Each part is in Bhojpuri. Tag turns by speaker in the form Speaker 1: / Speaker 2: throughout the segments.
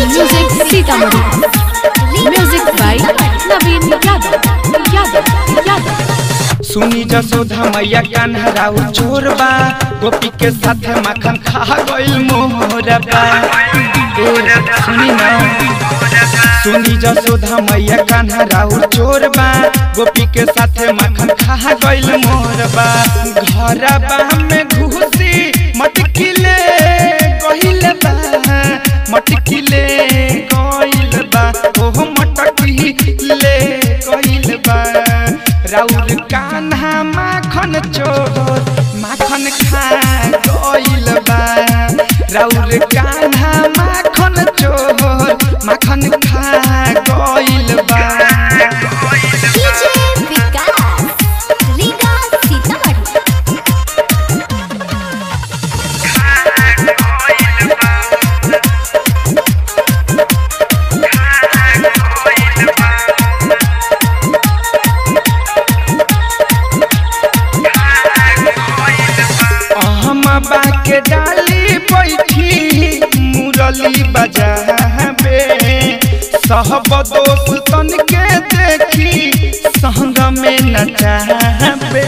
Speaker 1: Music Sitamarhi. Music by Naveen Yadav. Yadav. Yadav.
Speaker 2: सुनी जसोधा मैया कान्हराउ चोरबा गोपी के साथ माखन खा गइल मोहरबा ए सुनी ना सुनी जसोधा मैया कान्हराउ चोरबा गोपी के साथ माखन खा गइल मोहरबा घरबा में घुसी मटकिले गइल बा मटकिले गइल बा ओह मटकिले गइल बा राउर कान्हा माखन चोर माखन खा गइल बा राउर कान्हा माखन चोर माखन खा गइल बा
Speaker 3: DJ Vikas, Riga Sitamarhi.
Speaker 2: हम बाके डाली बैठी मुरली बजाबे सहब दोस्त तन के देखी संग में नचाबे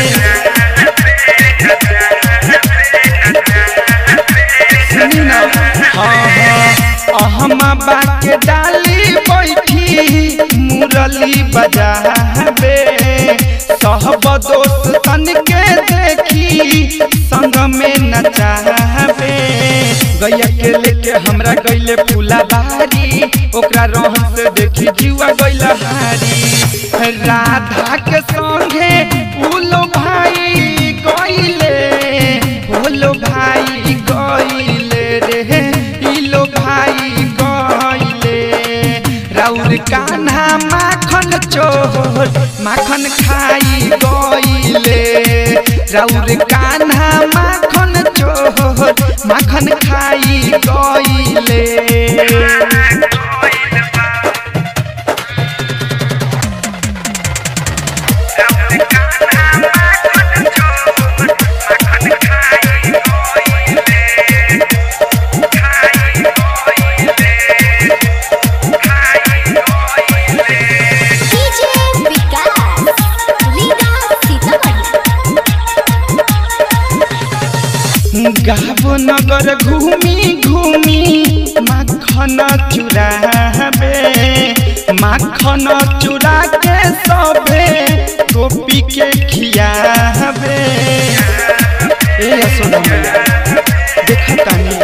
Speaker 2: सुनी ना हाँ हाँ हम बाके डाली बैठी मुरली बजाबे सहब दोस्त तन के देखी संग में नचाबे गैया के लेके हमरा गैले फूला बारी ओकरा रहन से देखी जीवा गैला हारी राधा के संगे फूलो भाई गैले फूलो भाई गैले रे इलो भाई गैले राउर कान्हा माखन चोर माखन खाई गइले राउर कान्हा माखन चोर माखन खाई गइले
Speaker 3: DJ Vikas, Riga Sitamarhi.
Speaker 2: गाबो नगर घूमी घूमी माखन चुराबे माखन चुरा के सबे गोपी के खियाबे ए यशोदा मैया देखतानी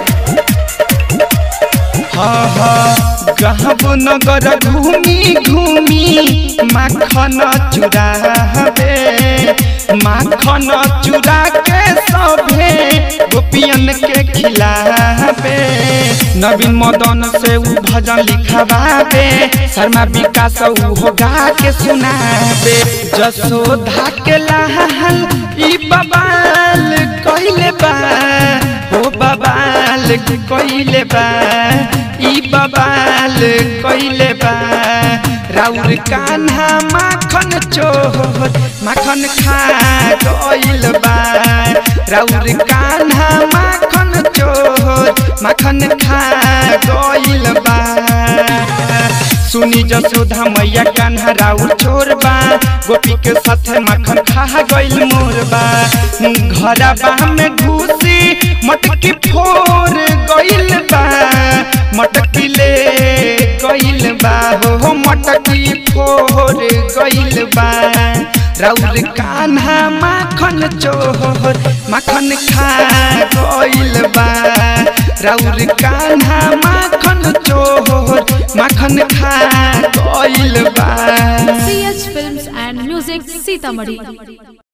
Speaker 2: हाँ हाँ गाँव नगर घूमी घूमी माखन चुराबे माखन चुरा के सभे गोपियन के खिलाबे नवीन मदन से उ भजन लिखवाबे शर्मा विकास उ हो गा के सुनाबे जसोधा के लाल ई बबाल कइले बा हो बबाल कइले बा ई बबाल कइले बा राउर कान्हा माखन चोर माखन खा गइल बा राउर कान्हा माखन चोर माखन खा गइल बा सुनी जसोधा मैया कान्हा राउर चोरबा गोपी के साथ माखन खा गइल मोरबा घरबा में घुसी मटकी फोर गइल बा मटकी ले गइल बा हो मटकी फोर गइल बा राउर कान्हा माखन चोर माखन खा गइल बा राउर कान्हा माखन चोर माखन खा गइल बा
Speaker 1: CH Films and Music Sitamarhi.